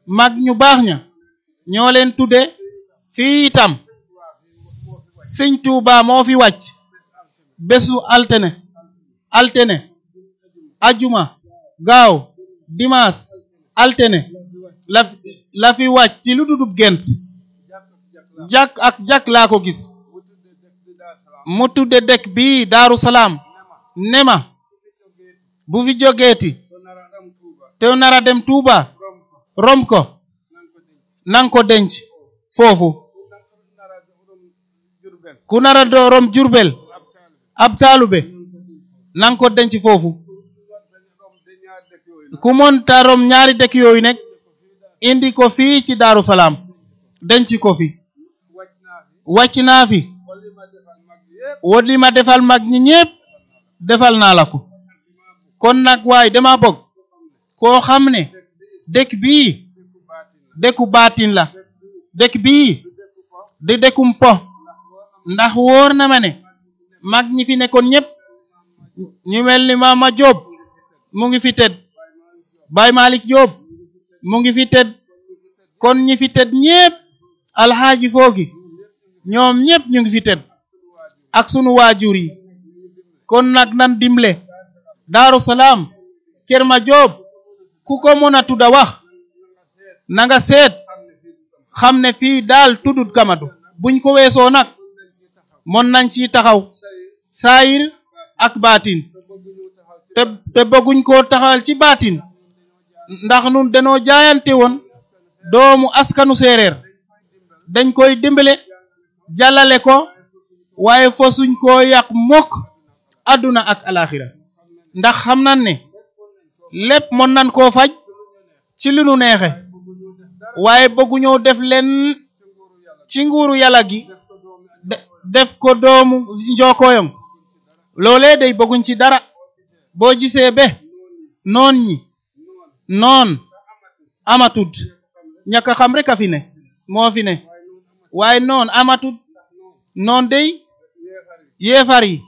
mag ñu baax ña ñoo leen tudde fii itam sëñ Tuuba moo fi wàcc bésu altene altene ajuma gaaw dimaas altene la la fi wàcc ci lu dudub gent jàkk ak jàkk laa ko gis mu tudde dëkk bii Daaru Salaam nema bu fi jógeeti te nara dem Tuuba rom ko nang ko denc foofu ku nara do rom Jurbel ab taalube nang ko denc foofu ku monta rom ñaari dëkk yooyu nekk indi ko fii ci Daaru Salaam denc ko fi wàcc naa fi wot li ma defal mag ñi ñépp defal naa la ko kon nag waaye dama bëgg koo xam ne dëkk bii dëkku baatin la dëkk bii di dëkkum po ndax wóor na ma ne mag ñi fi nekkoon ñépp ñu mel ni Mama Jóob mu ngi fi tëdd Baay Malik Jóob mu ngi fi tëdd kon ñi fi tëdd ñépp alxaaji foogi ñoom ñépp ñu ngi fi tëdd ak sunu waajur yi kon nag nan dimle Daaru Salaam Kër Ma Jóob ku ko mën a tudda wax na nga seet xam ne fii daal tuddut kamatu buñ ko weesoo nag mën nañ ci taxaw saayir ak baatin te te bëgguñ koo taxawal ci baatin ndax nun danoo jaayante woon doomu askanu séeréer dañ koy dimbale jàllale ko waaye fosuñ koo yàq mukk àdduna ak alaxira ndax xam nan ne lépp mën nan koo faj ci li nu neexe waaye bëgguñoo def leen ci nguuru yàlla gi def ko doomu njookoyong loolee day bëgguñ ci dara boo gisee be noon ñi noon amatut ñàkk a xam rek a fi ne moo fi ne waaye noon amatut noon day yeefar yi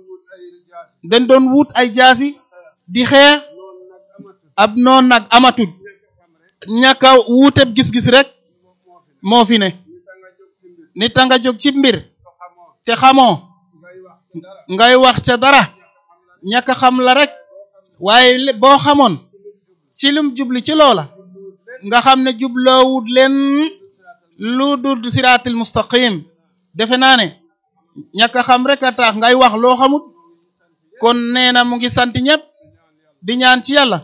dañ doon wut ay jaasi di xeex ab noon nag amatut ñàkk a wuuteb gis-gis rek moo fi ne nit a nga jóg ci mbir te xamoo ngay wax ca dara ñàkk a xam la rek waaye boo xamoon ci lum jubli ci loola nga xam ne jubloowut leen lu dul siraatil mustaqim defe naa ne ñàkk a xam rek a tax ngay wax loo xamut kon nee na mu ngi sant ñëpp di ñaan ci yàlla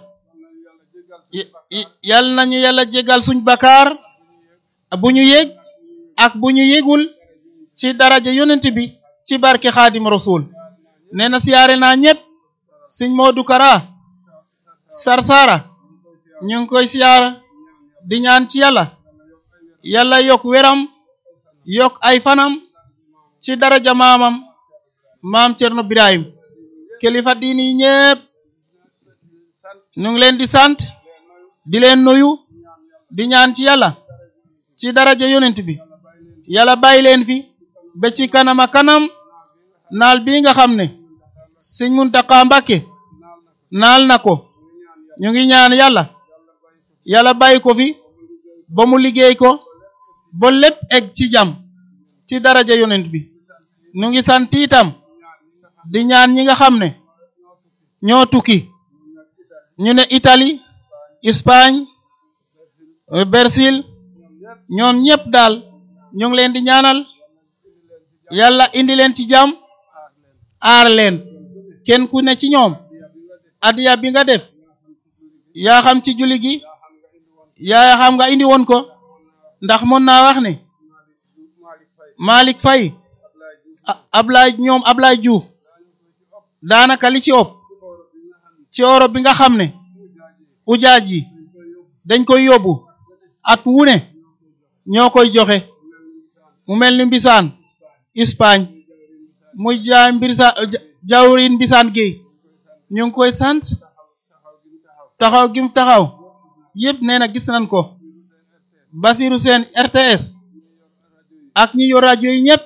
yal nañu yàlla jégal suñ bakaar bu ñu yég ak bu ñu yégul ci daraja yonent bi ci barke xaadim rasul nee na siyaare naa ñëpp sëñ Modou Kara Sarsara ñu ngi koy siyaara di ñaan ci yàlla yàlla yokk weram yokk ay fanam ci daraja maamam maam Cerno Birahim kilifa diini yi ñépp ñu ngi leen di sant di leen nuyu di ñaan ci yàlla ci daraja yonent bi yàlla bàyyi leen fi ba ci kanama kanam naal bii nga xam ne sëñ Muntaxa Mbàkke naal na ko ñu ngi ñaan yàlla yàlla bàyyi ko fi ba mu liggéey ko ba lépp egg ci jàmm ci daraja yonent bi ñu ngi sant itam di ñaan ñi nga xam ne ñoo tukki ñu ne Italie Espagne Brésil ñoom ñépp daal ñu ngi leen di ñaanal yàlla indi leen ci jàmm aar leen kenn ku ne ci ñoom adiya bi nga def yaa xam ci julli gi yaa xam nga indi woon ko ndax mën naa wax ne Malick Faye Ablaye ñoom Ablaye Diouf daanaka li ci ëpp ci Europe bi nga xam ne ujaaj yi dañ koy yóbbu at wu ne ñoo koy joxe mu mel ni mbisaan Espagne muy jaay mbirsa jawrin mbisaan géey ñu ngi koy sant taxaw gim taxaw yépp nee na gis nañ ko Basiru Seen RTS ak ñi yor rajo yi ñépp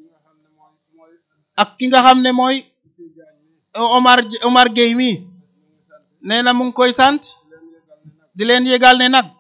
ak ki nga xam ne mooy Omar Omar Gueye mi nee na mu ngi koy sant di leen yégal ne nag